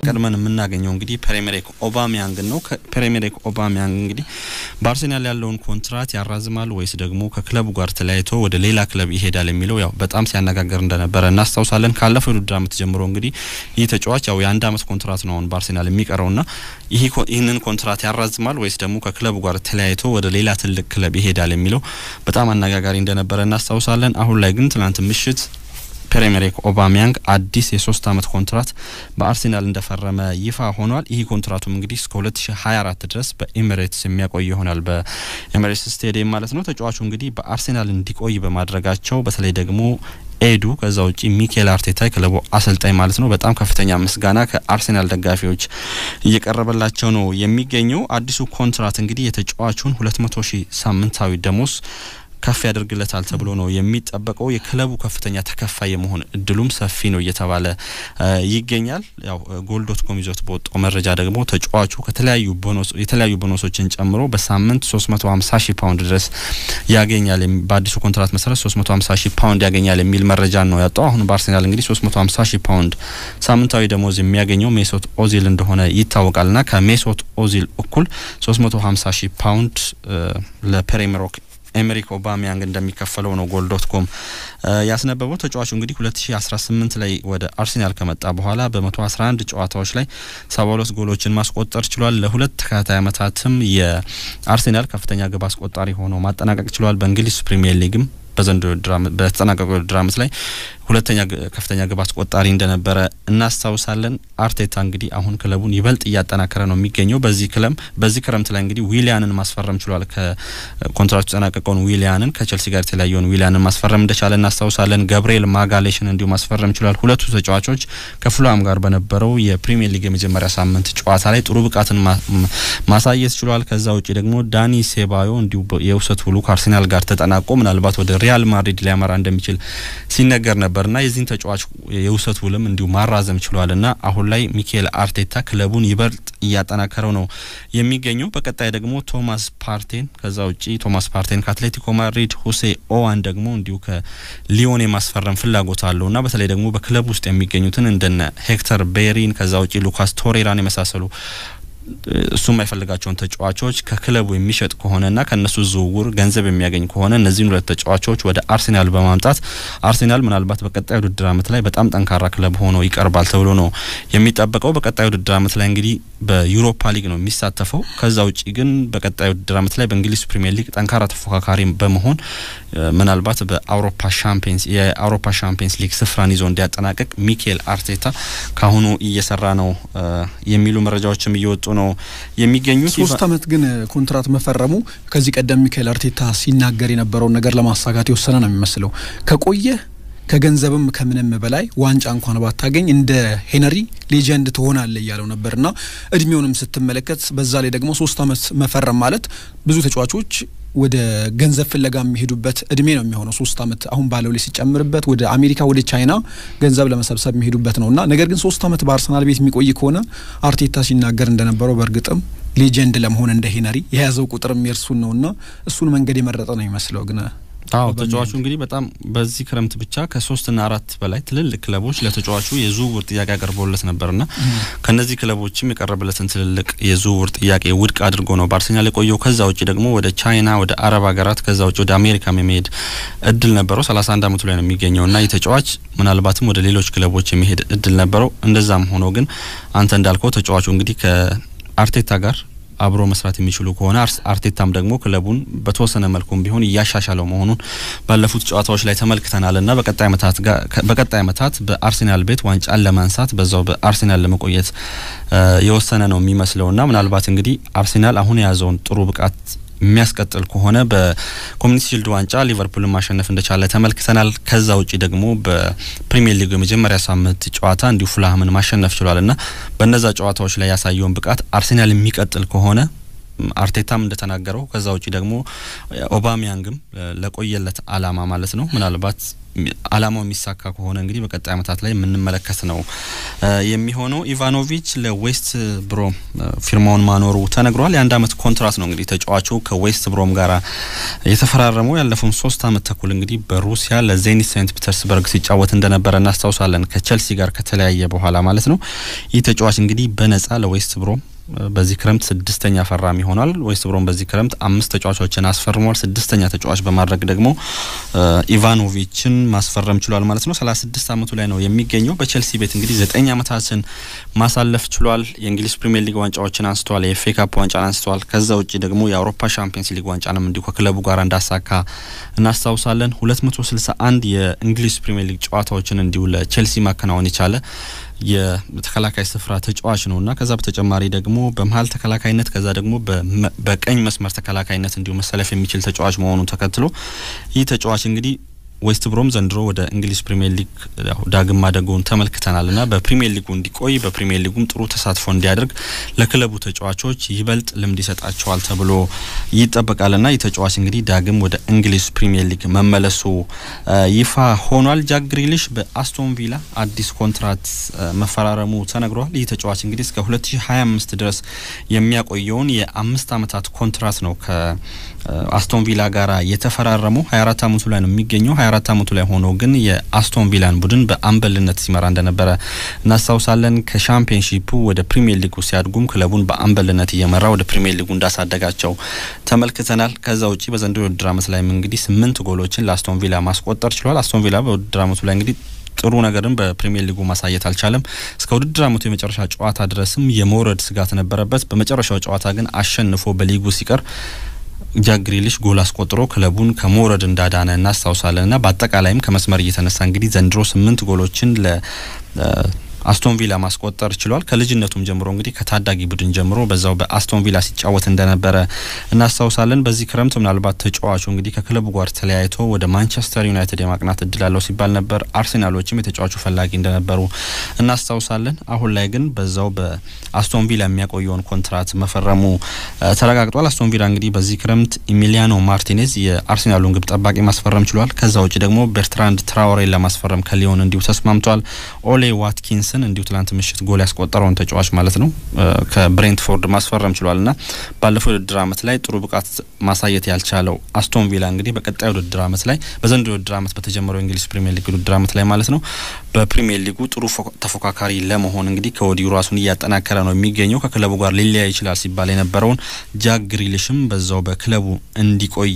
ቀድመን የምናገኘው እንግዲህ ፔሬሜሬክ ኦባሚያንግ ነው። ፔሬሜሬክ ኦባሚያንግ እንግዲህ በአርሴናል ያለውን ኮንትራት ያራዝማል ወይስ ደግሞ ከክለቡ ጋር ተለያይቶ ወደ ሌላ ክለብ ይሄዳል የሚለው ያው በጣም ሲያነጋገር እንደነበረ እናስታውሳለን። ካለፈው የውድድር ዓመት ጀምሮ እንግዲህ ይህ ተጫዋች ያው የአንድ ዓመት ኮንትራት ነው አሁን በአርሴናል የሚቀረውና ይህንን ኮንትራት ያራዝማል ወይስ ደግሞ ከክለቡ ጋር ተለያይቶ ወደ ሌላ ትልቅ ክለብ ይሄዳል የሚለው በጣም አነጋጋሪ እንደነበረ እናስታውሳለን። አሁን ላይ ግን ትናንት ምሽት ፔሬሜሬክ ኦባሚያንግ አዲስ የሶስት አመት ኮንትራት በአርሴናል እንደፈረመ ይፋ ሆኗል። ይህ ኮንትራቱም እንግዲህ እስከ 2024 ድረስ በኤሚሬትስ የሚያቆይ ይሆናል። በኤሚሬትስ ስቴዲየም ማለት ነው። ተጫዋቹ እንግዲህ በአርሴናል እንዲቆይ በማድረጋቸው በተለይ ደግሞ ኤዱ ከዛ ውጪ ሚኬል አርቴታ የክለቡ አሰልጣኝ ማለት ነው በጣም ከፍተኛ ምስጋና ከአርሴናል ደጋፊዎች እየቀረበላቸው ነው የሚገኘው። አዲሱ ኮንትራት እንግዲህ የተጫዋቹን 200 ሺህ ሳምንታዊ ደሞዝ ከፍ ያደርግለታል ተብሎ ነው የሚጠበቀው። የክለቡ ከፍተኛ ተከፋይ የመሆን እድሉም ሰፊ ነው እየተባለ ይገኛል። ያው ጎል ዶት ኮም ይዞት በወጣው መረጃ ደግሞ ተጫዋቹ ከተለያዩ ቦኖስ የተለያዩ ቦኖሶችን ጨምሮ በሳምንት 350 ሺህ ፓውንድ ድረስ ያገኛል። በአዲሱ ኮንትራት መሰረት 350 ሺህ ፓውንድ ያገኛል የሚል መረጃ ነው ያወጣው። አሁን በአርሴናል እንግዲህ 350 ሺህ ፓውንድ ሳምንታዊ ደሞዝ የሚያገኘው ሜሶት ኦዚል እንደሆነ ይታወቃልና ከሜሶት ኦዚል እኩል 350 ሺህ ፓውንድ ለፔሬሜሮክ ኤሜሪክ ኦባሚያንግ እንደሚከፈለው ነው ጎል ዶት ኮም ያስነበበው። ተጫዋቹ እንግዲህ 2018 ላይ ወደ አርሴናል ከመጣ በኋላ በ111 ጨዋታዎች ላይ 72 ጎሎችን ማስቆጠር ችሏል። ለሁለት ተከታታይ ዓመታትም የአርሴናል ከፍተኛ ግብ አስቆጣሪ ሆኖ ማጠናቀቅ ችሏል። በእንግሊዝ ፕሪሚየር ሊግም በዘንድሮ በተጠናቀቀው ውድድር ዓመት ላይ ሁለተኛ ከፍተኛ ግብ አስቆጣሪ እንደነበረ እናስታውሳለን። አርቴታ እንግዲህ አሁን ክለቡን ይበልጥ እያጠናከረ ነው የሚገኘው። በዚህ ክለም በዚህ ክረምት ላይ እንግዲህ ዊሊያንን ማስፈረም ችሏል። ከኮንትራቱ የተጠናቀቀውን ዊሊያንን ከቸልሲ ጋር የተለያየውን ዊሊያንን ማስፈረም እንደቻለ እናስታውሳለን። ገብርኤል ማጋሌሽን እንዲሁ ማስፈረም ችሏል። ሁለቱ ተጫዋቾች ከፉላም ጋር በነበረው የፕሪሚየር ሊግ የመጀመሪያ ሳምንት ጨዋታ ላይ ጥሩ ብቃትን ማሳየት ችሏል። ከዛ ውጭ ደግሞ ዳኒ ሴባዮ እንዲሁ የውሰት ውሉ ከአርሴናል ጋር ተጠናቆ ምናልባት ወደ ሪያል ማድሪድ ሊያመራ እንደሚችል ሲነገር ነበርና የዚህን ተጫዋች የውሰት ውልም እንዲሁ ማራዘም ችሏልና አሁን ላይ ሚካኤል አርቴታ ክለቡን ይበልጥ እያጠናከረው ነው የሚገኘው። በቀጣይ ደግሞ ቶማስ ፓርቴን ከዛ ውጪ ቶማስ ፓርቴን ከአትሌቲኮ ማድሪድ፣ ሁሴ ኦዋን ደግሞ እንዲሁ ከሊዮን የማስፈረም ፍላጎት አለውና በተለይ ደግሞ በክለቡ ውስጥ የሚገኙትን እንደነ ሄክተር ቤሪን ከዛ ውጪ ሉካስ ቶሬራን የመሳሰሉ እሱ የማይፈልጋቸውን ተጫዋቾች ከክለቡ የሚሸጥ ከሆነና ከእነሱ ዝውውር ገንዘብ የሚያገኝ ከሆነ እነዚህን ሁለት ተጫዋቾች ወደ አርሴናል በማምጣት አርሴናል ምናልባት በቀጣይ ውድድር ዓመት ላይ በጣም ጠንካራ ክለብ ሆኖ ይቀርባል ተብሎ ነው የሚጠበቀው። በቀጣይ ውድድር ዓመት ላይ እንግዲህ በዩሮፓ ሊግ ነው የሚሳተፈው። ከዛ ውጪ ግን በቀጣይ ውድድር ዓመት ላይ በእንግሊዝ ፕሪሚየር ሊግ ጠንካራ ተፎካካሪ በመሆን ምናልባት በአውሮፓ ሻምፒየንስ የአውሮፓ ሻምፒየንስ ሊግ ስፍራን ይዞ እንዲያጠናቅቅ ሚኬል አርቴታ ካሁኑ እየሰራ ነው የሚሉ መረጃዎችም እየወጡ ነው የሚገኙት። ሶስት አመት ግን ኮንትራት መፈረሙ ከዚህ ቀደም ሚካኤል አርቴታ ሲናገር የነበረውን ነገር ለማሳካት የወሰነ ነው የሚመስለው። ከቆየ ከገንዘብም ከምንም በላይ ዋንጫ እንኳን ባታገኝ እንደ ሄነሪ ሌጀንድ ትሆናለ እያለው ነበርና እድሜውንም ስትመለከት በዛ ላይ ደግሞ ሶስት አመት መፈረም ማለት ብዙ ተጫዋቾች ወደ ገንዘብ ፍለጋ የሚሄዱበት እድሜ ነው የሚሆነው። ሶስት አመት አሁን ባለው ላይ ሲጨምርበት ወደ አሜሪካ፣ ወደ ቻይና ገንዘብ ለመሰብሰብ የሚሄዱበት ነው እና ነገር ግን ሶስት አመት በአርሰናል ቤት የሚቆይ ከሆነ አርቴታ ሲናገር እንደነበረው በእርግጥም ሌጀንድ ለመሆን እንደ ሄነሪ የያዘው ቁጥርም የእርሱን ነው እና እሱን መንገድ የመረጠ ነው ይመስለው ግን አዎ ተጫዋቹ እንግዲህ በጣም በዚህ ክረምት ብቻ ከሶስትና አራት በላይ ትልልቅ ክለቦች ለተጫዋቹ የዝውውር ጥያቄ አቅርበውለት ነበርና ከነዚህ ክለቦችም የቀረበለትን ትልልቅ የዝውውር ጥያቄ ውድቅ አድርጎ ነው በአርሴናል የቆየው። ከዛ ውጭ ደግሞ ወደ ቻይና፣ ወደ አረብ ሀገራት ከዛ ውጭ ወደ አሜሪካም የመሄድ እድል ነበረው። ሰላሳ አንድ አመቱ ላይ ነው የሚገኘውና ይህ ተጫዋች ምናልባትም ወደ ሌሎች ክለቦች የመሄድ እድል ነበረው። እንደዛም ሆኖ ግን አንተ እንዳልከው ተጫዋቹ እንግዲህ ከአርቴታ ጋር አብሮ መስራት የሚችሉ ከሆነ አርቴታም ደግሞ ክለቡን በተወሰነ መልኩም ቢሆን እያሻሻለው መሆኑን ባለፉት ጨዋታዎች ላይ ተመልክተናል እና በቀጣይ ዓመታት በቀጣይ ዓመታት በአርሴናል ቤት ዋንጫን ለማንሳት በዛው በአርሴናል ለመቆየት የወሰነ ነው የሚመስለው እና ምናልባት እንግዲህ አርሴናል አሁን የያዘውን ጥሩ ብቃት የሚያስቀጥል ከሆነ በኮሚኒቲ ሺልድ ዋንጫ ሊቨርፑልን ማሸነፍ እንደቻለ ተመልክተናል። ከዛ ውጪ ደግሞ በፕሪሚየር ሊግ የመጀመሪያ ሳምንት ጨዋታ እንዲሁ ፉልሃምን ማሸነፍ ችሏል እና በነዛ ጨዋታዎች ላይ ያሳየውን ብቃት አርሴናል የሚቀጥል ከሆነ አርቴታም እንደተናገረው ከዛ ውጪ ደግሞ ኦባሚያንግም ለቆየለት አላማ ማለት ነው ምናልባት አላማው የሚሳካ ከሆነ እንግዲህ በቀጣይ ዓመታት ላይ የምንመለከት ነው የሚሆነው። ኢቫኖቪች ለዌስት ብሮም ፊርማውን ማኖሩ ተነግሯል። የአንድ አመት ኮንትራት ነው እንግዲህ ተጫዋቹ ከዌስት ብሮም ጋር የተፈራረመው ያለፈውን ሶስት አመት ተኩል እንግዲህ በሩሲያ ለዜኒት ሴንት ፒተርስበርግ ሲጫወት እንደነበረ እናስታውሳለን። ከቸልሲ ጋር ከተለያየ በኋላ ማለት ነው። ይህ ተጫዋች እንግዲህ በነጻ ለዌስት ብሮም በዚህ ክረምት ስድስተኛ ፈራሚ ሆኗል። ዌስት ብሮም በዚህ ክረምት አምስት ተጫዋቾችን አስፈርሟል። ስድስተኛ ተጫዋች በማድረግ ደግሞ ኢቫኖቪችን ማስፈረም ችሏል ማለት ነው። ሰላሳ ስድስት አመቱ ላይ ነው የሚገኘው። በቼልሲ ቤት እንግዲህ ዘጠኝ አመታትን ማሳለፍ ችሏል። የእንግሊዝ ፕሪሚየር ሊግ ዋንጫዎችን አንስተዋል። የኤፍ ኤ ካፕ ዋንጫን አንስተዋል። ከዛ ውጭ ደግሞ የአውሮፓ ሻምፒየንስ ሊግ ዋንጫንም እንዲሁ ከክለቡ ጋር እንዳሳካ እናስታውሳለን። ሁለት መቶ ስልሳ አንድ የእንግሊዝ ፕሪሚየር ሊግ ጨዋታዎችን እንዲሁ ለቼልሲ ማከናወን የቻለ የተከላካይ ስፍራ ተጫዋች ነው እና ከዛ በተጨማሪ ደግሞ በመሀል ተከላካይነት ከዛ ደግሞ በቀኝ መስመር ተከላካይነት እንዲሁ መሰለፍ የሚችል ተጫዋች መሆኑን ተከትሎ ይህ ተጫዋች እንግዲህ ዌስት ብሮም ዘንድሮ ወደ እንግሊዝ ፕሪሚየር ሊግ ዳግም ማደጉን ተመልክተናል እና በፕሪሚየር ሊጉ እንዲቆይ በፕሪሚየር ሊጉም ጥሩ ተሳትፎ እንዲያደርግ ለክለቡ ተጫዋቾች ይበልጥ ልምድ ይሰጣቸዋል ተብሎ ይጠበቃል ና ይህ ተጫዋች እንግዲህ ዳግም ወደ እንግሊዝ ፕሪሚየር ሊግ መመለሱ ይፋ ሆኗል። ጃክ ግሪሊሽ በአስቶን ቪላ አዲስ ኮንትራት መፈራረሙ ተነግሯል። ይህ ተጫዋች እንግዲህ እስከ 2025 ድረስ የሚያቆየውን የአምስት አመታት ኮንትራት ነው ከአስቶን ቪላ ጋር የተፈራረመው 24 አመቱ ላይ ነው የሚገኘው 24 አመቱ ላይ ሆኖ ግን የአስቶን ቪላን ቡድን በአምበልነት ሲመራ እንደነበረ እናስታውሳለን። ከሻምፒዮንሺፑ ወደ ፕሪሚየር ሊጉ ሲያድጉም ክለቡን በአምበልነት እየመራ ወደ ፕሪሚየር ሊጉ እንዳሳደጋቸው ተመልክተናል። ከዛ ውጪ በዘንድሮ የውድድር አመት ላይም እንግዲህ ስምንት ጎሎችን ለአስቶን ቪላ ማስቆጠር ችሏል። አስቶን ቪላ በውድድር አመቱ ላይ እንግዲህ ጥሩ ነገርን በፕሪሚየር ሊጉ ማሳየት አልቻለም። እስከ ውድድር አመቱ የመጨረሻ ጨዋታ ድረስም የመውረድ ስጋት ነበረበት። በመጨረሻው ጨዋታ ግን አሸንፎ በሊጉ ሲቀር ጃክ ግሪሊሽ ጎል አስቆጥሮ ክለቡን ከመውረድ እንዳዳነ እናስታውሳለን። ና በአጠቃላይም ከመስመር እየተነሳ እንግዲህ ዘንድሮ ስምንት ጎሎችን ለ አስቶን ቪላ ማስቆጠር ችሏል። ከልጅነቱም ጀምሮ እንግዲህ ከታዳጊ ቡድን ጀምሮ በዛው በአስቶን ቪላ ሲጫወት እንደነበረ እናስታውሳለን። በዚህ ክረምት ምናልባት ተጫዋቹ እንግዲህ ከክለቡ ጋር ተለያይቶ ወደ ማንቸስተር ዩናይትድ የማቅናት እድል አለው ሲባል ነበር። አርሴናሎችም የተጫዋቹ ፈላጊ እንደነበሩ እናስታውሳለን። አሁን ላይ ግን በዛው በአስቶን ቪላ የሚያቆየውን ኮንትራት መፈረሙ ተረጋግጧል። አስቶን ቪላ እንግዲህ በዚህ ክረምት ኢሚሊያኖ ማርቲኔዝ የአርሴናሉን ግብ ጠባቂ ማስፈረም ችሏል። ከዛ ውጭ ደግሞ ቤርትራንድ ትራውሬን ለማስፈረም ከሊዮን እንዲሁ ተስማምቷል። ኦሌ ዋትኪንስ እንዲሁ ትላንት ምሽት ጎል ያስቆጠረውን ተጫዋች ማለት ነው ከብሬንትፎርድ ማስፈረም ችሏል ና ባለፈው የውድድር አመት ላይ ጥሩ ብቃት ማሳየት ያልቻለው አስቶን ቪላ እንግዲህ በቀጣይ ውድድር አመት ላይ በዘንድሮ የውድድር አመት በተጀመረው የእንግሊዝ ፕሪሚየር ሊግ ውድድር አመት ላይ ማለት ነው በፕሪሚየር ሊጉ ጥሩ ተፎካካሪ ለመሆን እንግዲህ ከወዲሁ ራሱን እያጠናከረ ነው የሚገኘው። ከክለቡ ጋር ሊለያይ ይችላል ሲባል የነበረውን ጃክ ግሪሊሽም በዛው በክለቡ እንዲቆይ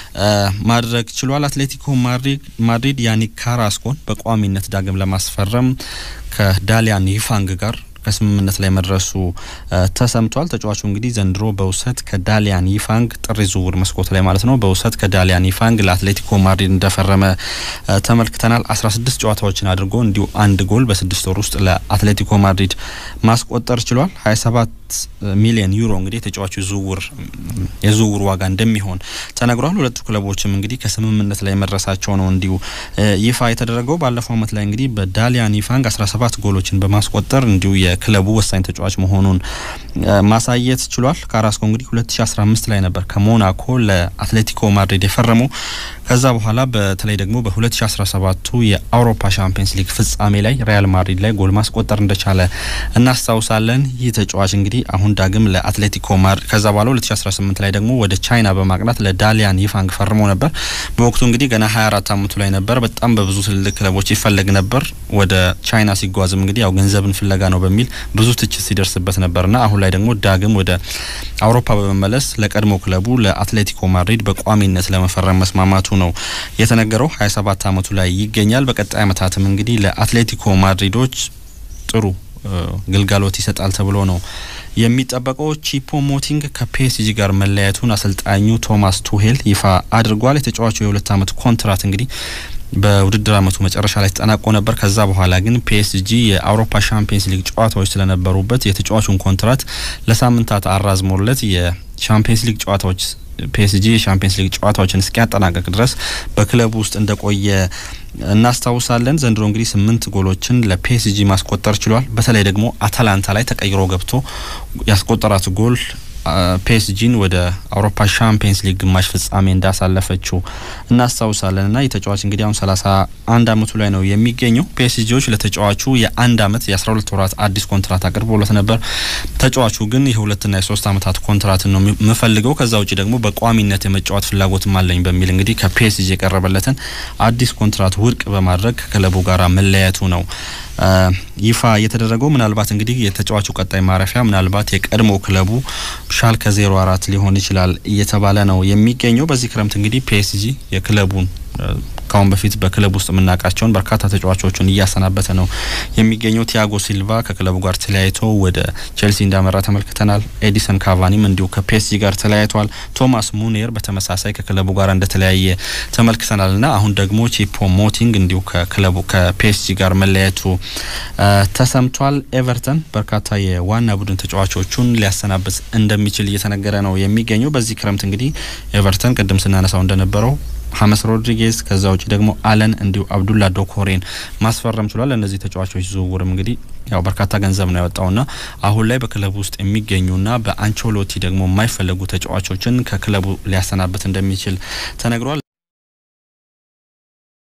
ማድረግ ችሏል። አትሌቲኮ ማድሪድ ያኒክ ካራስኮን በቋሚነት ዳግም ለማስፈረም ከዳሊያን ይፋንግ ጋር ከስምምነት ላይ መድረሱ ተሰምቷል። ተጫዋቹ እንግዲህ ዘንድሮ በውሰት ከዳሊያን ይፋንግ ጥር ዝውውር መስኮት ላይ ማለት ነው በውሰት ከዳሊያን ይፋንግ ለአትሌቲኮ ማድሪድ እንደፈረመ ተመልክተናል። አስራ ስድስት ጨዋታዎችን አድርጎ እንዲሁ አንድ ጎል በስድስት ወር ውስጥ ለአትሌቲኮ ማድሪድ ማስቆጠር ችሏል። ሀያ ሰባት ሚሊዮን ዩሮ እንግዲህ የተጫዋቹ ዝውውር የዝውውር ዋጋ እንደሚሆን ተነግሯል። ሁለቱ ክለቦችም እንግዲህ ከስምምነት ላይ መድረሳቸው ነው እንዲሁ ይፋ የተደረገው። ባለፈው አመት ላይ እንግዲህ በዳሊያን ይፋንግ አስራ ሰባት ጎሎችን በማስቆጠር እንዲሁ የክለቡ ወሳኝ ተጫዋች መሆኑን ማሳየት ችሏል። ካራስኮ እንግዲህ 2015 ላይ ነበር ከሞናኮ ለአትሌቲኮ ማድሪድ የፈረመው። ከዛ በኋላ በተለይ ደግሞ በ2017ቱ የአውሮፓ ሻምፒየንስ ሊግ ፍጻሜ ላይ ሪያል ማድሪድ ላይ ጎል ማስቆጠር እንደቻለ እናስታውሳለን። ይህ ተጫዋች እንግዲህ አሁን ዳግም ለአትሌቲኮ ማድሪድ ከዛ በኋላ 2018 ላይ ደግሞ ወደ ቻይና በማቅናት ለዳሊያን ይፋንግ ፈርሞ ነበር። በወቅቱ እንግዲህ ገና 24 አመቱ ላይ ነበር። በጣም በብዙ ትልልቅ ክለቦች ይፈለግ ነበር። ወደ ቻይና ሲጓዝም እንግዲህ ያው ገንዘብን ፍለጋ ነው በሚል ብዙ ትችት ሲደርስበት ነበርና አሁን ላይ ደግሞ ዳግም ወደ አውሮፓ በመመለስ ለቀድሞ ክለቡ ለአትሌቲኮ ማድሪድ በቋሚነት ለመፈረም መስማማቱ ነው የተነገረው። 27 አመቱ ላይ ይገኛል። በቀጣይ አመታትም እንግዲህ ለአትሌቲኮ ማድሪዶች ጥሩ ግልጋሎት ይሰጣል ተብሎ ነው የሚጠበቀው። ቺፖ ሞቲንግ ከፒኤስጂ ጋር መለያየቱን አሰልጣኙ ቶማስ ቱሄል ይፋ አድርጓል። የተጫዋቹ የሁለት አመት ኮንትራት እንግዲህ በውድድር አመቱ መጨረሻ ላይ ተጠናቆ ነበር። ከዛ በኋላ ግን ፒኤስጂ የአውሮፓ ሻምፒየንስ ሊግ ጨዋታዎች ስለነበሩበት የተጫዋቹን ኮንትራት ለሳምንታት አራዝሞለት የሻምፒየንስ ሊግ ጨዋታዎች ፒኤስጂ የሻምፒየንስ ሊግ ጨዋታዎችን እስኪያጠናቀቅ ድረስ በክለቡ ውስጥ እንደቆየ እናስታውሳለን። ዘንድሮ እንግዲህ ስምንት ጎሎችን ለፒኤስጂ ማስቆጠር ችሏል። በተለይ ደግሞ አታላንታ ላይ ተቀይሮ ገብቶ ያስቆጠራት ጎል ፒኤስጂን ወደ አውሮፓ ሻምፒየንስ ሊግ ግማሽ ፍጻሜ እንዳሳለፈችው እናስታውሳለን እና የተጫዋች እንግዲህ አሁን ሰላሳ አንድ አመቱ ላይ ነው የሚገኘው። ፒኤስጂዎች ለተጫዋቹ የአንድ አመት የአስራ ሁለት ወራት አዲስ ኮንትራት አቅርቦለት ነበር። ተጫዋቹ ግን የሁለትና የሶስት አመታት ኮንትራትን ነው የምፈልገው ከዛ ውጭ ደግሞ በቋሚነት የመጫወት ፍላጎትም አለኝ በሚል እንግዲህ ከፒኤስጂ የቀረበለትን አዲስ ኮንትራት ውድቅ በማድረግ ከክለቡ ጋር መለያየቱ ነው ይፋ የተደረገው ምናልባት እንግዲህ የተጫዋቹ ቀጣይ ማረፊያ ምናልባት የቀድሞ ክለቡ ሻልከ ዜሮ አራት ሊሆን ይችላል እየተባለ ነው የሚገኘው። በዚህ ክረምት እንግዲህ ፒኤስጂ የክለቡን ካሁን በፊት በክለብ ውስጥ የምናውቃቸውን በርካታ ተጫዋቾችን እያሰናበተ ነው የሚገኘው። ቲያጎ ሲልቫ ከክለቡ ጋር ተለያይቶ ወደ ቼልሲ እንዳመራ ተመልክተናል። ኤዲሰን ካቫኒም እንዲሁ ከፒኤስጂ ጋር ተለያይቷል። ቶማስ ሙኔር በተመሳሳይ ከክለቡ ጋር እንደተለያየ ተመልክተናል እና አሁን ደግሞ ቺፖ ሞቲንግ እንዲሁ ከክለቡ ከፒኤስጂ ጋር መለያየቱ ተሰምቷል። ኤቨርተን በርካታ የዋና ቡድን ተጫዋቾቹን ሊያሰናብት እንደሚችል እየተነገረ ነው የሚገኘው። በዚህ ክረምት እንግዲህ ኤቨርተን ቅድም ስናነሳው እንደነበረው ሀመስ ሮድሪጌዝ ከዛ ውጭ ደግሞ አለን እንዲሁ አብዱላ ዶኮሬን ማስፈረም ችሏል። እነዚህ ተጫዋቾች ዝውውርም እንግዲህ ያው በርካታ ገንዘብ ነው ያወጣውና አሁን ላይ በክለቡ ውስጥ የሚገኙና በአንቸሎቲ ደግሞ የማይፈለጉ ተጫዋቾችን ከክለቡ ሊያሰናብት እንደሚችል ተነግሯል።